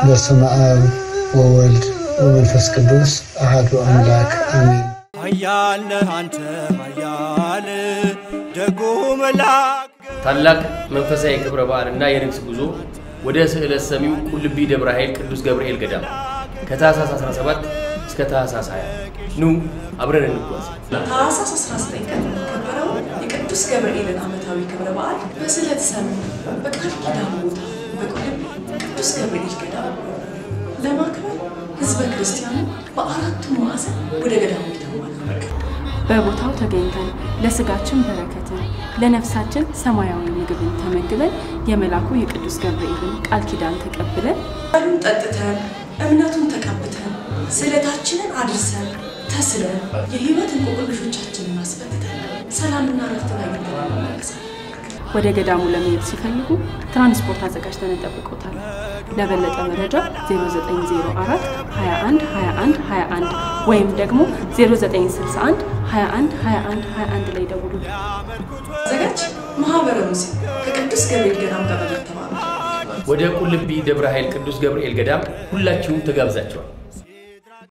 በስመ አብ ወወልድ ወመንፈስ ቅዱስ አሐዱ አምላክ አሜን። ኃያል ነህ አንተ ኃያል ደጉ መልአክ ታላቅ መንፈሳዊ ክብረ በዓልና የንግስ ጉዞ ወደ ስዕለት ሰሚው ቁልቢ ደብረ ኃይል ቅዱስ ገብርኤል ገዳም ከታኅሳስ 17 እስከ ታኅሳስ 20 ኑ አብረን እንጓዝ። ታኅሳስ 19 ቀን የሚከበረው የቅዱስ ገብርኤልን ዓመታዊ ክብረ በዓል በስዕለት ሰሚው በቃል ኪዳን ቦታ በቁልቢ ቅዱስ ገብርኤል ገዳም ለማክበር ሕዝበ ክርስቲያኑ በአራቱም ማዕዘን ወደ ገዳሙ ይተማል። በቦታው ተገኝተን ለስጋችን በረከትን ለነፍሳችን ሰማያዊ ምግብን ተመግበን የመልአኩ የቅዱስ ገብርኤልን ቃል ኪዳን ተቀብለን ቃሉን ጠጥተን እምነቱን ተቀብተን ስዕለታችንን አድርሰን ተስለን የሕይወት እንቆቅልሾቻችንን አስፈትተን ሰላምና ረፍትን አግኝተን እንመለሳለን። ወደ ገዳሙ ለመሄድ ሲፈልጉ ትራንስፖርት አዘጋጅተን እንጠብቆታል። ለበለጠ መረጃ 0904 21 21 21 ወይም ደግሞ 0961 21 21 21 ላይ ደውሉ። አዘጋጅ ማኅበረ ሙሴ ከቅዱስ ገብርኤል ገዳም ጋር በመተባበር ወደ ቁልቢ ደብረ ኃይል ቅዱስ ገብርኤል ገዳም ሁላችሁም ተጋብዛችኋል።